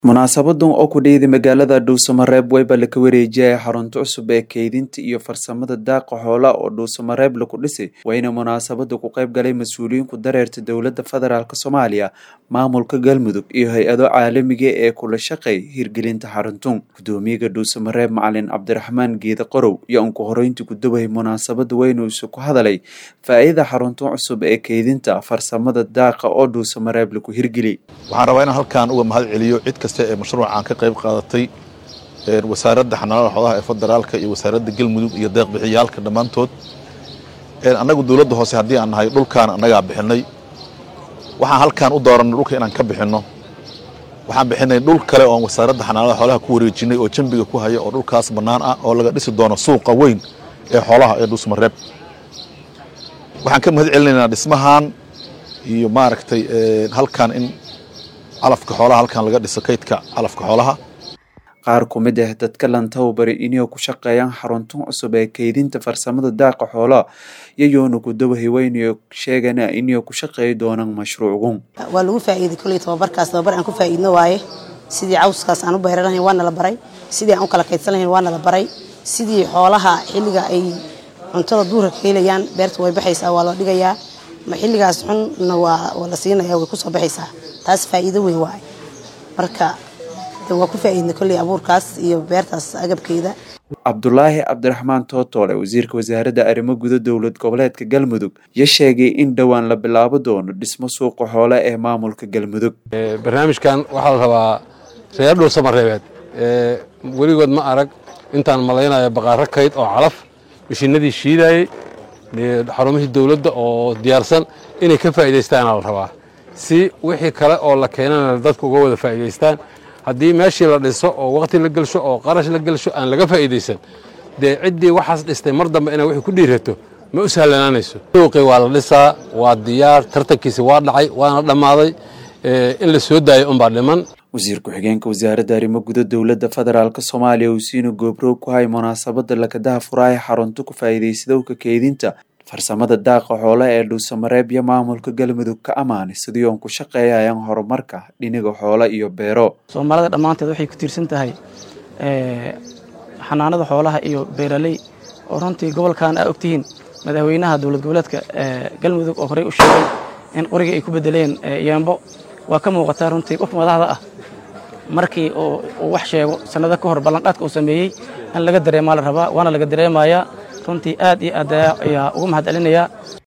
munaasabadan oo ku dhiyada magaalada dhuusamareeb weyba laka wareejiyay xarunta cusub ee keydinta iyo farsamada daaqa xoolaha oo dhuusamareeb laku dhisay wayna munaasabada ku qayb galay mas-uuliyiinku dareerta dowlada federaalk soomaaliya maamulka galmudug iyo hay-ado caalamiga ee kula shaqeey hirgelinta xaruntun gudoomiyaga dhuusamareeb macalin cabdiraxmaan geeda qorow iyo unku horeyntii gudubay munaasabada weynuusu ku hadalay faa-iida xaruntan cusub ee keydinta farsamada daaqa oo dhuusamareeb laku hirgeli waxaan rabaa inaan halkaan uga mahad celiyo cid kasta ee mashruucan ka qayb qaadatay wasaaradda xanaanada xoolaha ee federaalka iyo wasaaradda galmudug iyo deeqbixiyaalka dhammaantood annagu dowladda hoose haddii aan nahay dhulkaan annagaa bixinay waxaan halkaan u dooranay dhulka inaan ka bixinno waxaan bixinay dhul kale oon wasaaradda xanaanada xoolaha ku wareejinay oo jambiga ku haya oo dhulkaas bannaan ah oo laga dhisi doono suuqa weyn ee xoolaha ee dhuusmareeb waxaan ka mahad celinaynaa dhismahan iyo maaragtay halkaan in calafka xoolaha halkan laga dhiso kaydka calafka xoolaha qaar ku mid ah dadka lantawbari inay ku shaqeeyaan xaruntan cusub ee keydinta farsamada daaqa xoolaha iyayoona ku dawahay weynayo sheegana inay ku shaqeey doonaan mashruucgun waa lagu faa'iiday kolley tababarkaas tababar aan ku faa'iidno waaye sidii cawskaas aan u beeran lahayn waana la baray sidii aan u kala kaydsan lahayn waana la baray sidii xoolaha xilliga ay cuntada duurka ka helayaan beerta way baxaysaa waa loo dhigayaa ma xilligaas xunna waa la siinaya way kusoo baxaysaa taas faa'iido weyn waaye marka waa ku faa'iidnay kolley abuurkaas iyo beertaas agabkeeda cabdulaahi cabdiraxmaan tootoole wasiirka wasaaradda arrimo guda dowlad goboleedka galmudug iyo sheegay in dhowaan la bilaabo doono dhismo suuqa xoole ee maamulka galmudug barnaamijkan waxaa la rabaa reer dhuusamareebeed weligood ma arag intaan malaynayo baqaaro kayd oo calaf mashiinadii shiidayey xarumihii dowladda oo diyaarsan inay ka faa'iidaystaana la rabaa si wixii kale oo la keenana dadku uga wada faa'iidaystaan haddii meeshii la dhiso oo waqti la gelsho oo qarash la gelsho aan laga faa'iidaysan dee ciddii waxaas dhistay mar dambe inay wixii ku dhiirato ma u sahlanaanayso suuqii waa la dhisaa waa diyaar tartankiisi waa dhacay waana dhammaaday in la soo daayo unbaa dhiman wasiir ku-xigeenka wasaaradda arrimo guda dowladda federaalk soomaaliya usiina goobroog ku hay munaasabada lakadaha furaaha xarunta ku faa'iidaysadowka keydinta farsamada daaqa xoolaha ee dhuusamareeb iyo maamulka galmudug ka ammaanay sidii oon ku shaqeeyayaan horumarka dhiniga xoolo iyo beero soomaalida dhammaanteed waxay ku tiirsan tahay xanaanada xoolaha iyo beeraley oo runtii gobolkan aa ogtihiin madaxweynaha dowlad goboleedka galmudug oo horey u sheegay in qoriga ay ku bedeleen yeembo waa ka muuqataa runtii qof madaxda ah markii uu wax sheego sannado ka hor ballanqaadka uu sameeyey in laga dareemaa la rabaa waana laga dareemayaa runtii aad iyo aad ayaa ugu mahad celinayaa